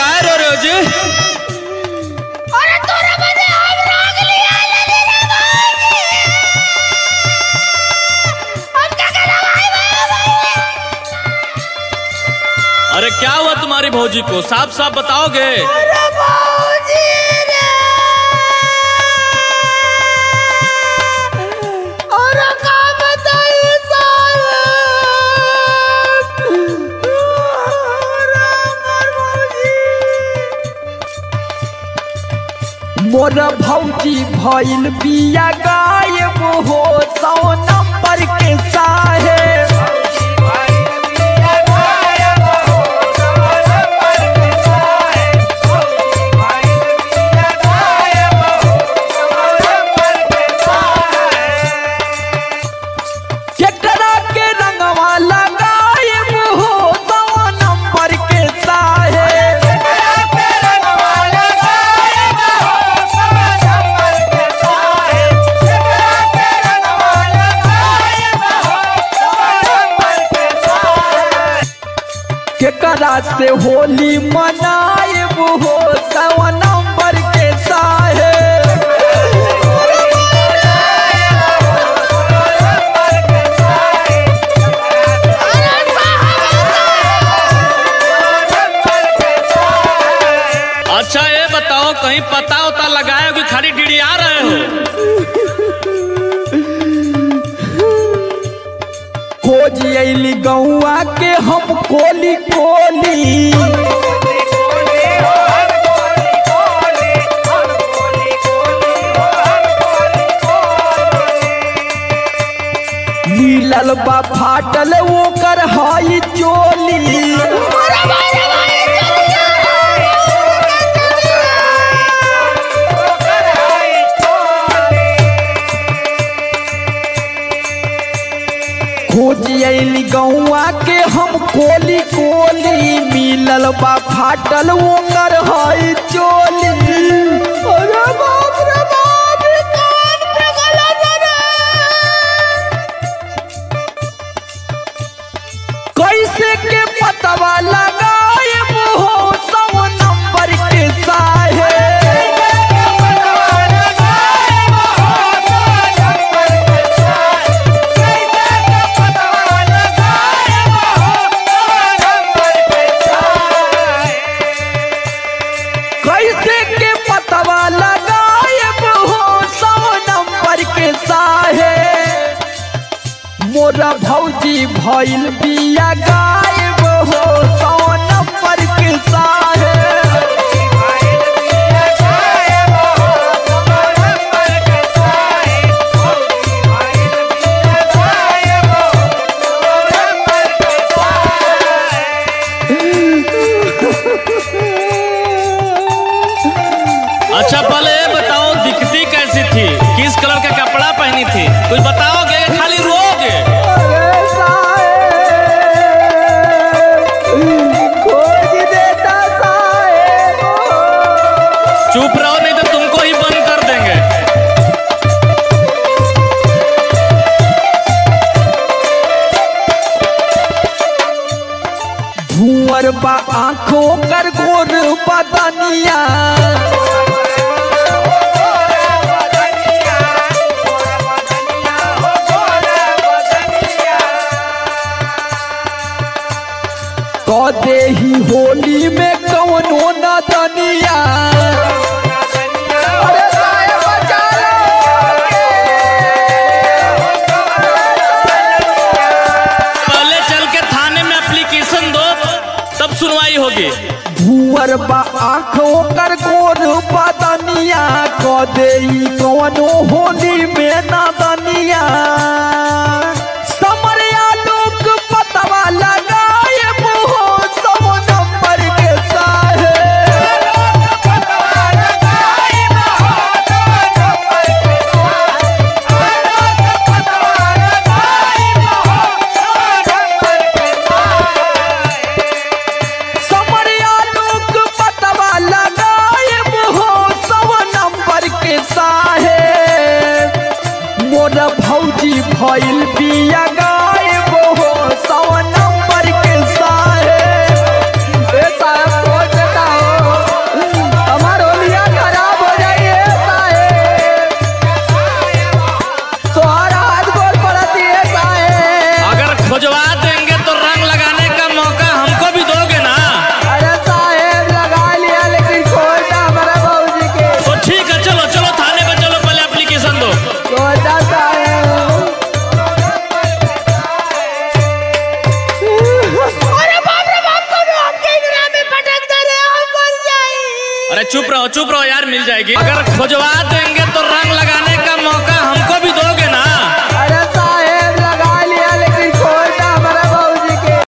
काय रो रे जी अरे तोरा बदे हम राग लिया लगे रे भाई हम क्या कर भाई भाई अरे क्या हुआ तुम्हारी भौजी को साफ साफ बताओगे अरे भाऊजी रे अरे का बताई साहब अरे अमर भाऊजी मोर भौजी भइल बिया गायब हो सौ नंबर के साहेब केकरा के रंगवा लगायब हो सौ नंबर के साहेब केकरा से होली मनायब हो सौ नंबर के साहेब अच्छा ये बताओ कहीं पता उता लगाए हो कि खाली डिड़िया रहे हो खोज अली गौआ के हम कोली कोली मिलल बा फाटल ओकर हाई चोली खोज अली गौआ के हम कोली कोली मिलल बा फाटल ओकर हाई चोली अरे बाप रे बाप रे कान पे गलत रे कैसे के पतवा लगायब हो सौ नंबर के साहेब कैसे के पतवा लगायब हो सौ नंबर के साहेब मोरा भौजी भइल बिया गायब हो सौ नंबर के साहेब अच्छा पहले ये बताओ दिखती कैसी थी किस कलर का कपड़ा पहनी थी कुछ बताओगे या खाली रोगे अरे साहेब खोज देता साहेब चुप रहो नहीं तो तुमको ही बंद कर देंगे भूअर बा आंखों कर गोर बदनिया क दे ही होली में कौनो न दनिया अरे साहेब बचा पहले चल के थाने में एप्लीकेशन दो तब सुनवाई होगी भूअर बा आंखों कर गोर बदनिया क दे ही कौनो होली में न दनिया समरिया लोग पतवा लगायब हो सौ नंबर के साहेब समरिया लोग पतवा लगायब हो सौ नंबर के साहेब मोर भौजी भइल बिया चुप रहो चुप रहो यार मिल जाएगी अगर खोजवा देंगे तो रंग लगा